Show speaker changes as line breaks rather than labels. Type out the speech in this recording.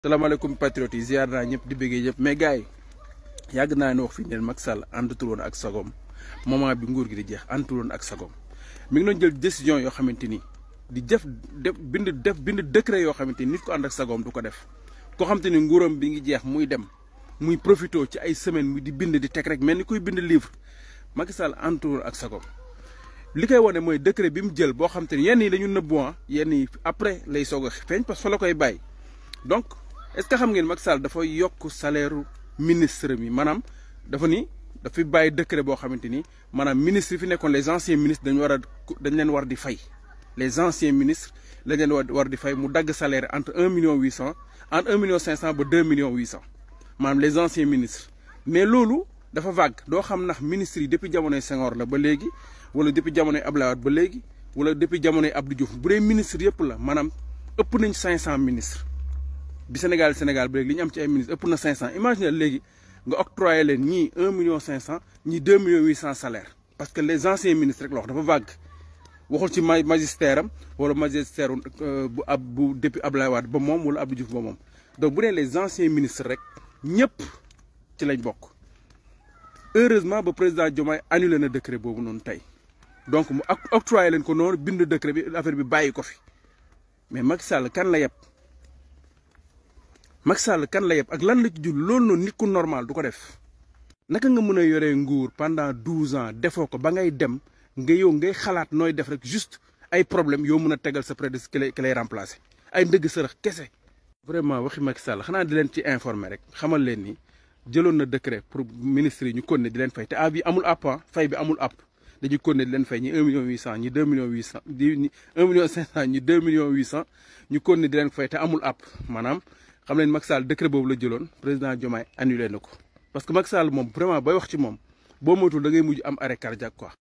salaamaaleykum patriotes yi ziar naa ñëpp di bëggee ñëpp mais gars yi yàgg naa ne wax fii neen Macky Sall àndatul woon ak sagom moment bi nguur gi di jeex àndatul woon ak sagom mi ngi doon jël décision yoo xamante ni di def def bind def bind décret yoo xamante ni nit ko ànd ak sagom du ko def koo xamante ni nguuram bi ngi jeex muy dem muy profité ci ay semaine mu di bind di teg rek mel ni kuy bind livre Macky Sall àndatul woon ak sagom li koy wane mooy décret bi mu jël boo xamante ni yenn yi dañu nëbbu yenn yi après lay soog a feeñ parce que fa la koy bàyyi donc est-ce que xam ngeen Macky Sall dafa yokk salaire ministre mi maanaam dafa ni dafa bàyyi décret boo xamante ni maanaam ministre yi fi nekkoon les anciens ministres dañu war a dañ leen war di fay les anciens ministres lañ leen war war di fay mu dagg salaire entre un million huit cent entre un million cinq cent ba deux millions huit cent maanaam les anciens ministres mais loolu dafa vague doo xam ndax ministres yi depuis jamonoy Senghor la ba léegi wala depuis jamonoy Abdoulaye Wade ba léegi wala depuis jamonoy Abdou Diouf bu dee ministre yëpp la maanaam ëpp nañ cinq cent ministres bi Sénégal Sénégal ba léegi li ñu am ci ay ministres ëpp na 500 imagine léegi nga octroyé leen ñii 1 million 500 ñii 2 millions 800 salaire parce que les anciens ministres rek la wax dafa vague waxul ci magistère am wala magistère bu ab bu depuis Abdoulaye Wade ba moom wala Abdou Diouf ba moom donc bu dee les anciens ministres rek ñëpp ci lañ bokk heureusement ba président Diomaye annulé na décret boobu noonu tey donc mu octroyé leen ko noonu bind décret bi affaire bi bàyyi ko fi mais Macky Sall kan la yeb. Macky Sall kan la yeb ak lan la ci jul loolu noonu nit ku normal du ko def naka nga mën a yoree nguur pendant douze ans defoo ko ba ngay dem nga yow ngay xalaat nooy def rek juste ay problème yoo mën a tegal sa prédécesseur ki lay ki lay remplacer ay ndëgg sërëx kese. vraiment waxi Macky Sall xanaa di leen ci informer rek xamal leen ni jëloon na décret pour ministre yi ñu continuer di leen fay te ab bi amul app fay bi amul app dañuy continuer di leen fay ñi un million huit cent ñi deux millions huit cent ñi un million cinq cent ñi deux millions huit cent ñu continuer di leen fay te amul app maanaam. xam leen Macky Sall décret boobu la jëloon président Diomaye annulé na ko parce que Macky Sall moom vraiment bay wax ci moom boo moytuwul da ngay mujj am arrêt cardiaque quoi.